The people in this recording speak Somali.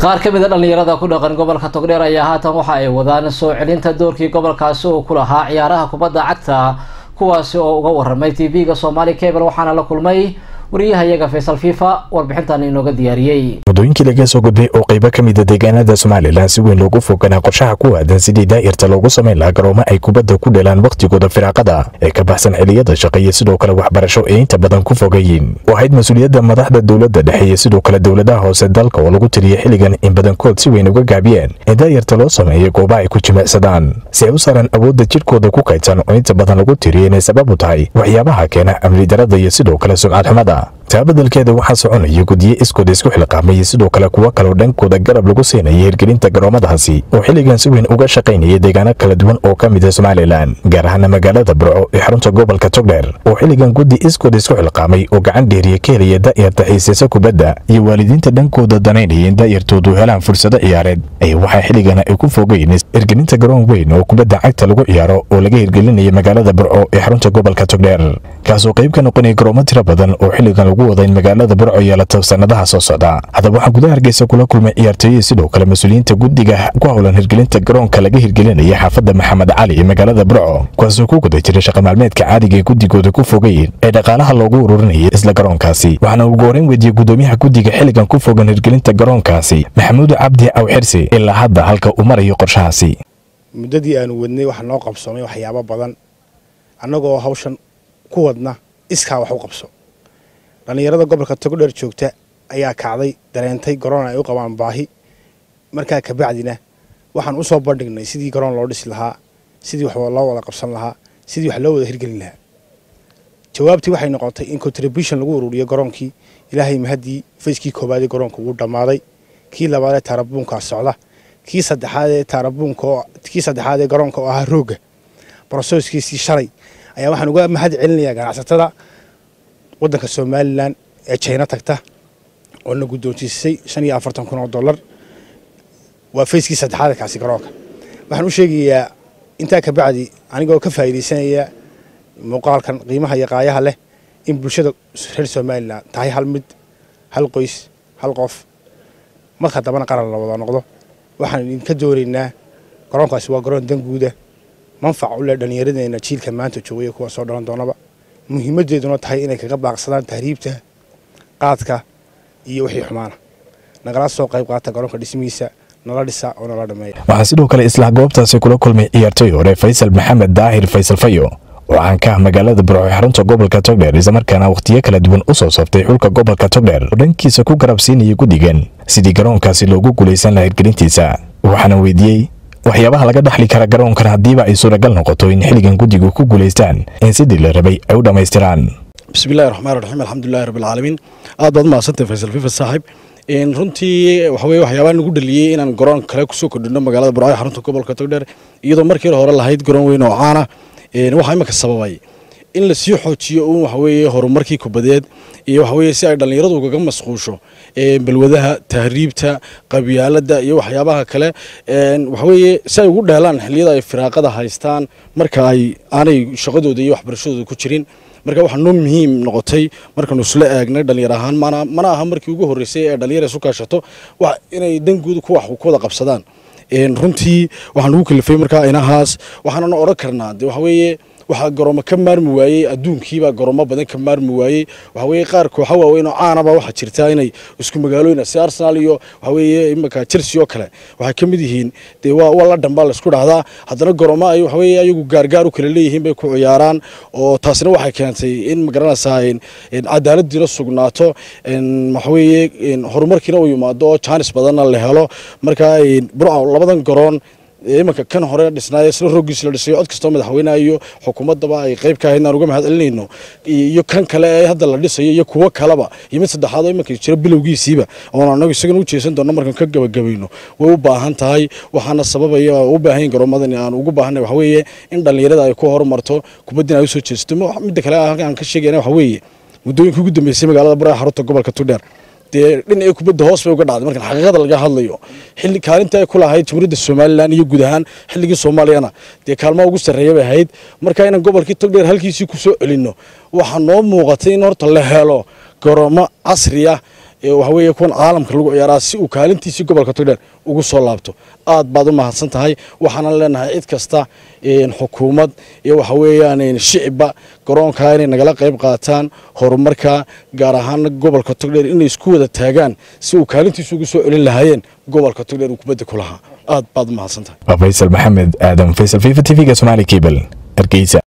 qaar ka mid a dhallinyarada ku dhaqan gobolka togdheer ayaa haatan waxa ay wadaan soo celinta doorkii gobolkaasi uu ku lahaa ciyaaraha kubadda cagta kuwaasi oo uga waramay tv-ga somaali cable waxaana la kulmay wariyahayaga faysal fifa warbixintan inooga diyaariyey muddooyinkii laga soo gudbay oo qaybo ka mid a deegaanada somalilan si weyn loogu foganaa qorshaha ku aadan sidii daa'irta loogu samayn lahaa garoomo ay kubadda ku dhelaan wakhtigooda firaaqada ee ka baxsan xiliyada shaqo iyo sidoo kale waxbarasho ee inta badan ku fogayiin waxayd mas-uuliyadda madaxda dowladda dhexe iyo sidoo kale dowladaha hoose dalka oo lagu tiriyay xilligan in badankood si weyn uga gaabiyeen in daa'irta loo sameeyo gooba ay ku jimicsadaan si ay u saaraan awoodda jidhkooda ku kaydsan oo inta badan lagu tiriyay inay sabab u tahay waxyaabaha keena amni darada iyo sidoo kale sumcad xumada taa beddelkeeda waxaa soconaya guddiye iskooda isku xilqaamay iyo sidoo kale kuwo kaloo dhankooda garab lagu siinaya hirgelinta garoomadaasi oo xilligan si weyn uga shaqaynaya deegaano kala duwan oo ka mid a somalilan gaar ahaana magaalada burco ee xarunta gobolka togdheer oo xilligan guddi iskooda isku xilqaamay oo gacan dheeriya ka helaya da'yarta xiiseysa kubadda iyo waalidiinta dhankooda danaynaya in da'yartoodu helaan fursado ciyaareed ay waxaa xilligan ay ku fogeyn hirgelinta garoon weyn oo kubadda cagta lagu ciyaaro oo laga hirgelinaya magaalada burco ee xarunta gobolka togdheer kaasoo qayb ka noqonaya garoomo tiro badan oo xilligan lagu wada in magaalada burco yeelato sannadaha soo socda haddaba waxaa gudaha hargeysa kula kulmay ciyaartooyihii sidoo kale mas-uuliyiinta guddiga ku howlan hirgelinta garoonka laga hirgelinaya xaafadda maxamed cali ee magaalada burco kuwaasoo ku guda jira shaqa maalmeedka caadiga ee guddigooda ku fogayn ee dhaqaalaha loogu ururinaya isla garoonkaasi waxaana ugu horeyn weydiiyey guddoomiyaha guddiga xilligan ku fogan hirgelinta garoonkaasi maxamuud cabdi aw xirsi ilaa hadda halka uu marayo qorshahaasi muddadii aanu wadnay waxaa noo qabsoomay waxyaabo badan annagoo hawshan ku wadna iskaa wax u qabso dhallinyarada gobolka togdheer joogta ayaa kacday dareentay garoon ay u qabaan baahi markaa kabacdina waxaan usoo bandhignay sidii garoon loo dhisi lahaa sidii wax loo wada qabsan lahaa sidii wax loo wada hirgelin lahaa jawaabtii waxay noqotay in contribution lagu ururiyo garoonkii ilaahay mahaddii fayskii koowaadee garoonka wuu dhammaaday kii labaadee taarabuunkaa socda kii saddexaadee taarabuunka kii saddexaadee garoonka oo ahaa roogga brosooskiisii shalay ayaa waxaan uga mahad celinayaa ganacsatada waddanka somalilan ee jina tagta oo na guddoonsiisay shan iyo afartan kun oo dollar waa fayskii saddexaad kaasi garoonka waxaan u sheegayaa intaa kabacdi anigoo ka faa'iidaysanaya muuqaalkan qiimaha iyo qaayaha leh in bulshada reer somalilan tahay hal mid hal qoys hal qof marka dambana qaran la wada noqdo waxaan idinka doonaynaa garoonkaasi waa garoon danguuda manfac u leh dhallinyaradeenna jiilka maanta joogaya kuwa soo dhalan doonaba muhiimadeeduna tahay inay kaga baaqsadaan tahriibta qaadka iyo wixii xumaana nagala soo qayb qaata garoonka dhismihiisa nala dhisa oo nala dhameeya waxaa sidoo kale isla goobtaasi kula kulmay ciyaartooy hore faysal maxamed daahir faysal fayo oo caan ka ah magaalada burco ee xarunta gobolka togdheer islamarkaana wakhtiyo kala duwan u soo saftay xulka gobolka togdheer oo dhankiisa ku garabsiinaya guddigan sidii garoonkaasi loogu guulaysan laha hirgelintiisa waxaana weydiiyey waxyaabaha laga dhaxli kara garoonkan haddiiba ay suuragal noqoto in xilligan guddigu ku guulaystaan in sidii la rabay ay u dhammaystiraan bismillahi raxmaan raxiim alxamdulilahi rabbilcaalamiin aad baad umahadsantay faysal fifa saaxib runtii waxaweye waxyaabaa nagu dhaliyey inaan garoon kale kusoo kordhino magaalada burco ee xarunta gobolka togdheer iyadoo markii hore lahayd garoon weyn oo caana waxaa imika sababay in lasii xoojiyo uun waxaweeye horumarkii kubadeed iyo waxaweye si ay dhallinyaradu ugaga masquusho balwadaha tahriibta qabyaalada iyo waxyaabaha kale waxaweye si ay ugu dheelaan xilliyada ay firaaqada haystaan marka ay aanay shaqadooda iyo waxbarashadooda ku jirin marka waxaa noo muhiim noqotay markaanu isla eegnay dhallinyar ahaan mana aha markii ugu horreysay ee dhallinyar isu kaashato inay danguuda ku wax ku wada qabsadaan runtii waxaan ugu kalifay markaa inahaas waxaanana odhan karnaa de waxaweeye waxaa garoomo ka maarmi waayey adduunkiibaa garoomo badan ka maarmi waayey waxaweye qaar kooxa waaweyn oo caanaba waxaa jirta inay isku magaalooyin si arsenal iyo waxaweye imaka chelsea oo kale waxay ka mid yihiin dee waa waa la dhambaa laisku dhahdaa haddana garoomo ay waxaweye ayagu gaargaar u kala leeyihiin bay ku ciyaaraan oo taasina waxay keentay in magaranaysaa cadaaladiina sugnaato waxaweye horumarkiina uu yimaado oo jaanis badanna la helo marka burca labadan garoon imanka kan hore dhisnaay isla roogiis la dhisayo cod kastoo madaxweynaha iyo xukuumadaba ay qayb ka ahayd aan uga mahad celinayno iyo kan kale ee hadda la dhisayo iyo kuwo kaleba iyo mid saddexaad oo imanka jira bilowgiisiiba oon anagu isagana u jeesan doonno markaan ka gabagabayno way u baahan tahay waxaana sababaya u baahan garoomadan aan ugu baahanay waxa weeye in dhallinyarada ay ku horumarto kubaddina ay usoo jeesato midda kale aan ka sheegayna waxa weeye muddooyinkii ugu dambeysay magaalada baraha xarunta gobolka tugdheer dee dhinaca kubadda hoos bay uga dhacday markan xaqiiqada laga hadlayo xilli kaalinta ay ku lahayd jamhuuriyadda somalilan iyo guud ahaan xilligii soomaaliyana dee kaalmaha ugu sarreeya bay ahayd marka inaan gobolkii togdheer halkiisii ku soo celinno waxaa noo muuqatay in horta la helo garoomo casri ah waxaweeye kuwan caalamka lagu ciyaaraa si uu kaalintiisii gobolka togdheer ugu soo laabto aad baad u mahadsan tahay waxaanan leenahay cid kasta xukuumad iyo waxa weeyaan shicibba garoonkaa inay nagala qayb qaataan horumarka gaar ahaan gobolka togdheer inay isku wada taagaan si uu kaalintiisa ugu soo celin lahaayeen gobolka togdheer uu kubadda ku lahaa aad baad u mahadsan tahay faysal maxamed aadan faysal fifa t v-ga somaali cable hargeysa